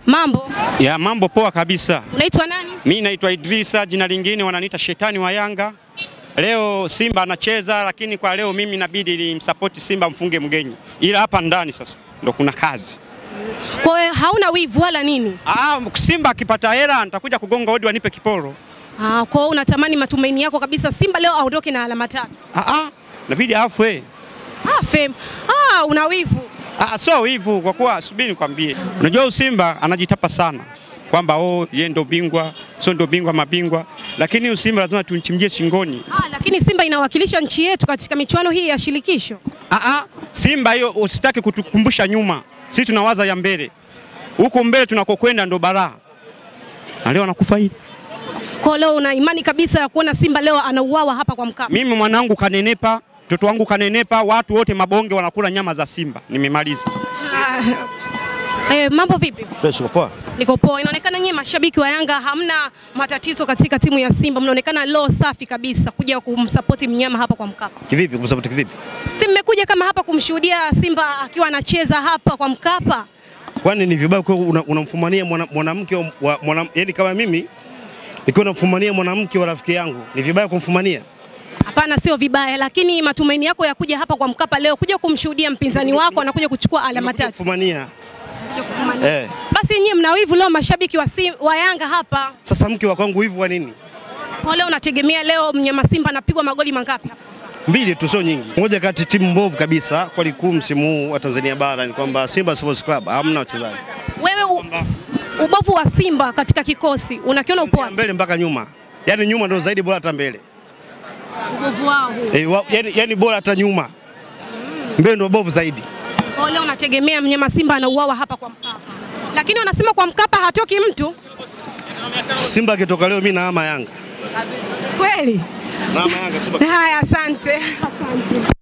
Mambo, Ya mambo poa kabisa. unaitwa nani? Mi naitwa Idrisa, jina lingine wananiita shetani wa Yanga. Leo Simba anacheza, lakini kwa leo mimi inabidi nimsapoti Simba mfunge mgenyi, ila hapa ndani sasa ndo kuna kazi. Kwa hiyo hauna wivu wala nini? Aa, Simba akipata hela nitakuja kugonga hodi wanipe kiporo. Ah, kwa hiyo unatamani matumaini yako kabisa Simba leo aondoke na alama tatu. Aa, inabidi afwe. Ah, fem. Ah, una wivu. Ah, so hivyo kwa kuwa subiri nikwambie. Unajua huyu Simba anajitapa sana kwamba oh, yeye ndo bingwa, sio ndo bingwa mabingwa, lakini huyu Simba lazima tumchimjie shingoni. Ah, lakini Simba inawakilisha nchi yetu katika michuano hii ya shirikisho. Aa, Simba hiyo usitaki kutukumbusha nyuma, sisi tunawaza ya mbele. Huku mbele tunakokwenda ndo balaa, na leo anakufa hili. Kwa hiyo leo una imani kabisa ya kuona Simba leo anauawa hapa kwa Mkapa. Mimi mwanangu kanenepa, mtoto wangu kanenepa, watu wote mabonge wanakula nyama za Simba. Nimemaliza. Ah, eh, mambo vipi? Fresh poa. Niko poa. Inaonekana nyie mashabiki wa Yanga hamna matatizo katika timu ya Simba, mnaonekana low safi kabisa kuja kumsapoti mnyama hapa kwa Mkapa. Kivipi kumsapoti kivipi? Si mmekuja kama hapa kumshuhudia Simba akiwa anacheza hapa kwa Mkapa? Kwani ni vibaya kwa una- unamfumania mwana- mwanamke wa- wa mwana, yani kama mimi nikiwa namfumania mwanamke wa rafiki yangu ni vibaya kumfumania? Hapana, sio vibaya, lakini matumaini yako ya kuja hapa kwa Mkapa leo kuja kumshuhudia mpinzani wako anakuja kuchukua alama Nimekuja tatu. Kufumania. Kuja kufumania. Eh. Basi nyie mna wivu leo mashabiki wa, Sim, wa Yanga hapa. Sasa mke wa kwangu hivi wa nini? Kwa leo unategemea leo mnyama Simba anapigwa magoli mangapi hapa? Mbili tu sio nyingi. Moja kati timu mbovu kabisa kwa ligi kuu msimu huu wa Tanzania bara ni kwamba Simba Sports Club hamna wachezaji. Wewe u, ubovu wa Simba katika kikosi unakiona upo wapi? Mbele mpaka nyuma. Yaani nyuma ndio zaidi bora hata mbele. Ubovu wao huu. Eh, wa, yani, yani bora hata nyuma. Mbele ndio bovu zaidi. Kwa leo unategemea mnyama Simba anauawa hapa kwa Mkapa. Lakini wanasema kwa Mkapa hatoki mtu. Simba akitoka leo mimi naama Yanga. Kweli? Naama Yanga Simba. Haya, asante. Asante.